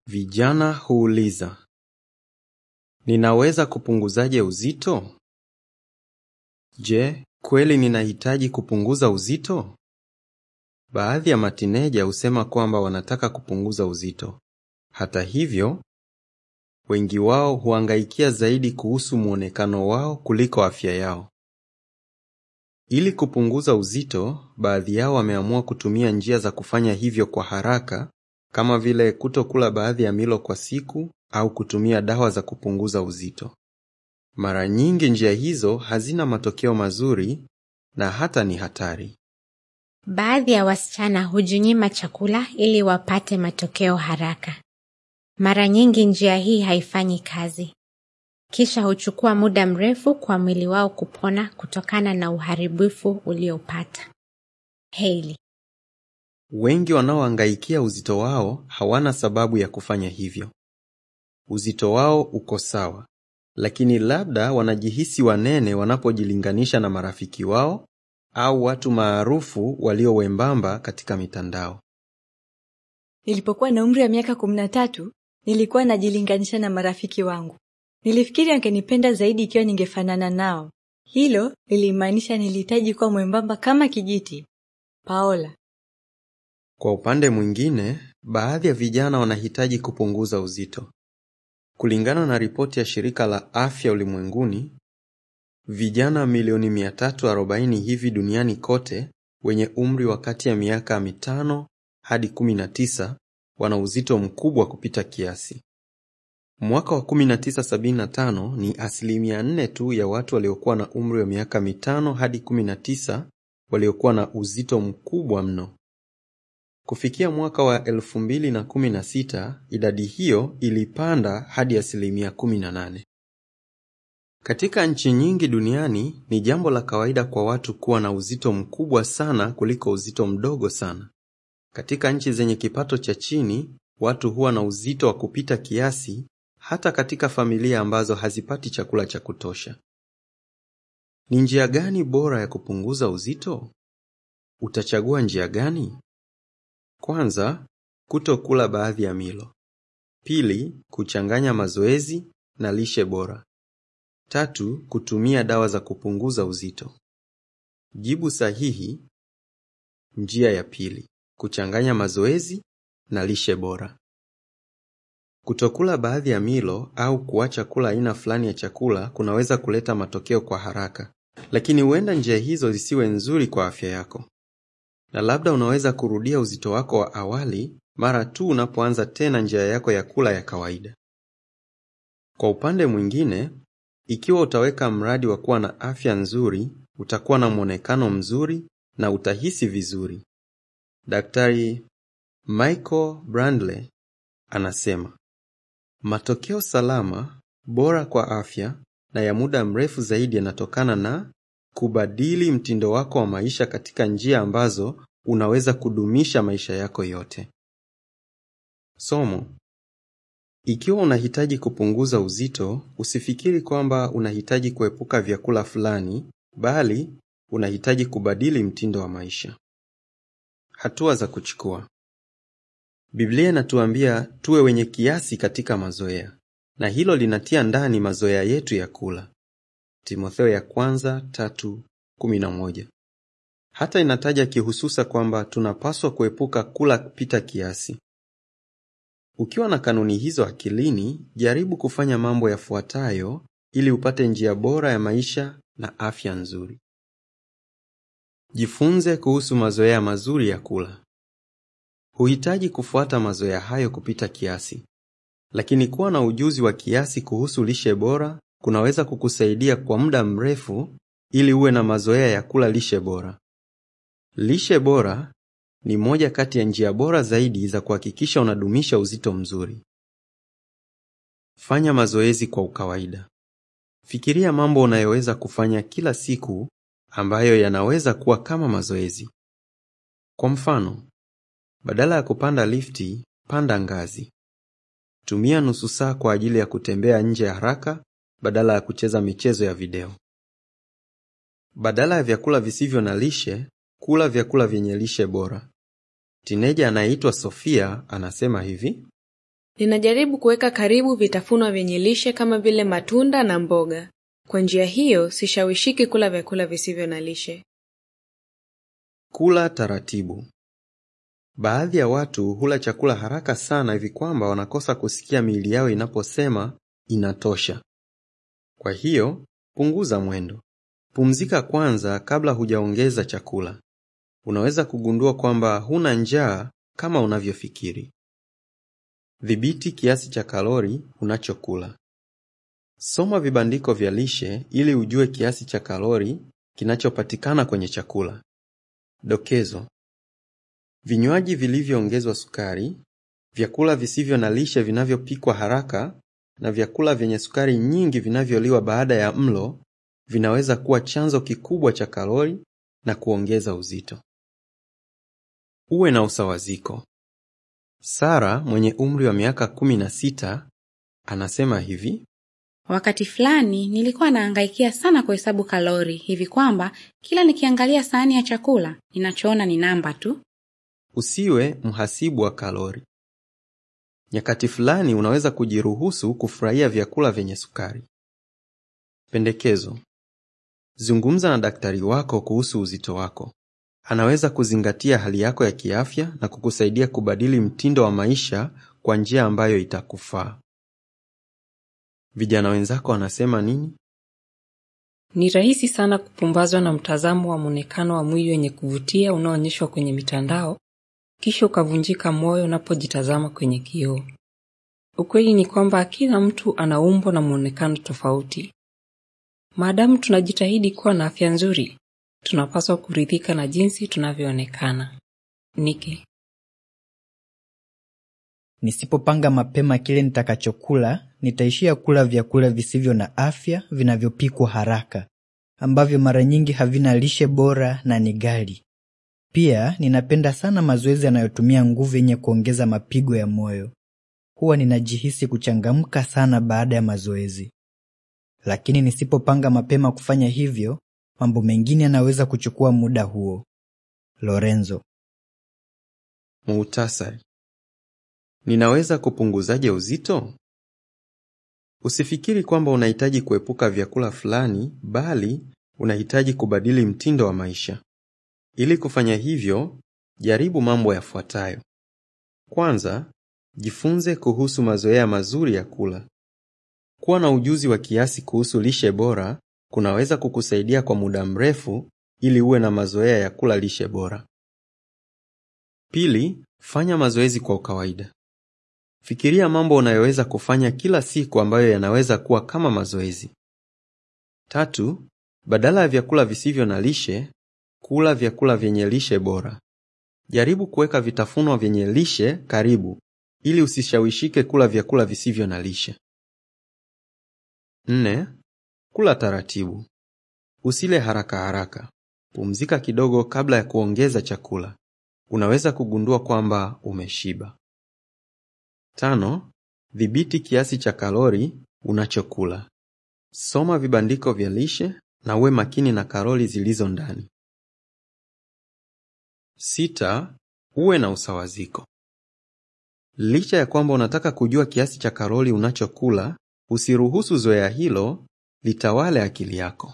Vijana huuliza, ninaweza kupunguzaje uzito? Je, kweli ninahitaji kupunguza uzito? Baadhi ya matineja husema kwamba wanataka kupunguza uzito. Hata hivyo, wengi wao huangaikia zaidi kuhusu muonekano wao kuliko afya yao. Ili kupunguza uzito, baadhi yao wameamua kutumia njia za kufanya hivyo kwa haraka kama vile kutokula baadhi ya milo kwa siku au kutumia dawa za kupunguza uzito. Mara nyingi njia hizo hazina matokeo mazuri na hata ni hatari. Baadhi ya wasichana hujinyima chakula ili wapate matokeo haraka. Mara nyingi njia hii haifanyi kazi. Kisha huchukua muda mrefu kwa mwili wao kupona kutokana na uharibifu uliopata. Hailey. Wengi wanaoangaikia uzito wao hawana sababu ya kufanya hivyo. Uzito wao uko sawa, lakini labda wanajihisi wanene wanapojilinganisha na marafiki wao au watu maarufu walio wembamba katika mitandao. Nilipokuwa na umri wa miaka kumi na tatu nilikuwa najilinganisha na marafiki wangu. Nilifikiri wangenipenda zaidi ikiwa ningefanana nao. Hilo lilimaanisha nilihitaji kuwa mwembamba kama kijiti. Paola. Kwa upande mwingine, baadhi ya vijana wanahitaji kupunguza uzito. Kulingana na ripoti ya shirika la afya ulimwenguni, vijana milioni 340 hivi duniani kote wenye umri wa kati ya miaka mitano hadi 19 wana uzito mkubwa kupita kiasi. Mwaka wa 1975 ni asilimia 4 tu ya watu waliokuwa na umri wa miaka mitano hadi 19 waliokuwa na uzito mkubwa mno. Kufikia mwaka wa 2016 idadi hiyo ilipanda hadi asilimia 18. Katika nchi nyingi duniani ni jambo la kawaida kwa watu kuwa na uzito mkubwa sana kuliko uzito mdogo sana. Katika nchi zenye kipato cha chini, watu huwa na uzito wa kupita kiasi hata katika familia ambazo hazipati chakula cha kutosha. Ni njia gani bora ya kupunguza uzito? Utachagua njia gani? Kwanza, kutokula baadhi ya milo. Pili, kuchanganya mazoezi na lishe bora. Tatu, kutumia dawa za kupunguza uzito. Jibu sahihi, njia ya pili, kuchanganya mazoezi na lishe bora. Kutokula baadhi ya milo au kuacha kula aina fulani ya chakula kunaweza kuleta matokeo kwa haraka, lakini huenda njia hizo zisiwe nzuri kwa afya yako. Na labda unaweza kurudia uzito wako wa awali mara tu unapoanza tena njia yako ya kula ya kawaida. Kwa upande mwingine, ikiwa utaweka mradi wa kuwa na afya nzuri, utakuwa na mwonekano mzuri na utahisi vizuri. Daktari Michael Brandle anasema, matokeo salama, bora kwa afya na ya muda mrefu zaidi yanatokana na kubadili mtindo wako wa maisha katika njia ambazo unaweza kudumisha maisha yako yote. Somo: ikiwa unahitaji kupunguza uzito, usifikiri kwamba unahitaji kuepuka vyakula fulani, bali unahitaji kubadili mtindo wa maisha. Hatua za kuchukua. Biblia inatuambia tuwe wenye kiasi katika mazoea, na hilo linatia ndani mazoea yetu ya kula. Timotheo ya kwanza tatu kumi na moja. Hata inataja kihususa kwamba tunapaswa kuepuka kula kupita kiasi. Ukiwa na kanuni hizo akilini, jaribu kufanya mambo yafuatayo ili upate njia bora ya maisha na afya nzuri. Jifunze kuhusu mazoea mazuri ya kula. Huhitaji kufuata mazoea hayo kupita kiasi, lakini kuwa na ujuzi wa kiasi kuhusu lishe bora kunaweza kukusaidia kwa muda mrefu ili uwe na mazoea ya kula lishe bora. Lishe bora ni moja kati ya njia bora zaidi za kuhakikisha unadumisha uzito mzuri. Fanya mazoezi kwa ukawaida. Fikiria mambo unayoweza kufanya kila siku ambayo yanaweza kuwa kama mazoezi. Kwa mfano, badala ya kupanda lifti, panda ngazi. Tumia nusu saa kwa ajili ya kutembea nje haraka badala ya kucheza michezo ya video. Badala ya vyakula visivyo na lishe, kula vyakula vyenye lishe bora. Tineja anayeitwa Sofia anasema hivi: Ninajaribu kuweka karibu vitafunwa vyenye lishe kama vile matunda na mboga. Kwa njia hiyo, sishawishiki kula vyakula visivyo na lishe. Kula taratibu. Baadhi ya watu hula chakula haraka sana hivi kwamba wanakosa kusikia miili yao inaposema inatosha. Kwa hiyo, punguza mwendo. Pumzika kwanza kabla hujaongeza chakula. Unaweza kugundua kwamba huna njaa kama unavyofikiri. Dhibiti kiasi cha kalori unachokula. Soma vibandiko vya lishe ili ujue kiasi cha kalori kinachopatikana kwenye chakula. Dokezo: vinywaji vilivyoongezwa sukari, vyakula visivyo na lishe vinavyopikwa haraka na vyakula vyenye sukari nyingi vinavyoliwa baada ya mlo vinaweza kuwa chanzo kikubwa cha kalori na kuongeza uzito. Uwe na usawaziko. Sara mwenye umri wa miaka kumi na sita anasema hivi: Wakati fulani nilikuwa nahangaikia sana kuhesabu kalori hivi kwamba kila nikiangalia sahani ya chakula ninachoona ni namba tu. Usiwe mhasibu wa kalori. Nyakati fulani unaweza kujiruhusu kufurahia vyakula vyenye sukari. Pendekezo: zungumza na daktari wako kuhusu uzito wako. Anaweza kuzingatia hali yako ya kiafya na kukusaidia kubadili mtindo wa maisha kwa njia ambayo itakufaa. Vijana wenzako wanasema nini? Ni rahisi sana kupumbazwa na mtazamo wa mwonekano wa mwili wenye kuvutia unaoonyeshwa kwenye mitandao, kisha ukavunjika moyo unapojitazama kwenye kioo. Ukweli ni kwamba kila mtu ana umbo na mwonekano tofauti. Maadamu tunajitahidi kuwa na afya nzuri, tunapaswa kuridhika na jinsi tunavyoonekana. Niki. Nisipopanga mapema kile nitakachokula, nitaishia kula vyakula visivyo na afya vinavyopikwa haraka, ambavyo mara nyingi havina lishe bora na ni ghali. Pia ninapenda sana mazoezi yanayotumia nguvu yenye kuongeza mapigo ya moyo. Huwa ninajihisi kuchangamka sana baada ya mazoezi. Lakini nisipopanga mapema kufanya hivyo, mambo mengine yanaweza kuchukua muda huo. Lorenzo. Muhtasari. Ninaweza kupunguzaje uzito? Usifikiri kwamba unahitaji kuepuka vyakula fulani, bali unahitaji kubadili mtindo wa maisha. Ili kufanya hivyo, jaribu mambo yafuatayo. Kwanza, jifunze kuhusu mazoea mazuri ya kula. Kuwa na ujuzi wa kiasi kuhusu lishe bora kunaweza kukusaidia kwa muda mrefu ili uwe na mazoea ya kula lishe bora. Pili, fanya mazoezi kwa kawaida. Fikiria mambo unayoweza kufanya kila siku ambayo yanaweza kuwa kama mazoezi. Tatu, badala ya vyakula visivyo na lishe, kula vyakula vyenye lishe bora. Jaribu kuweka vitafunwa vyenye lishe karibu ili usishawishike kula vyakula visivyo na lishe. Nne, kula taratibu. Usile haraka haraka. Pumzika kidogo kabla ya kuongeza chakula. Unaweza kugundua kwamba umeshiba. Tano, dhibiti kiasi cha kalori unachokula. Soma vibandiko vya lishe na uwe makini na kalori zilizo ndani. Sita, uwe na usawaziko. Licha ya kwamba unataka kujua kiasi cha kalori unachokula, usiruhusu zoea hilo litawale akili yako.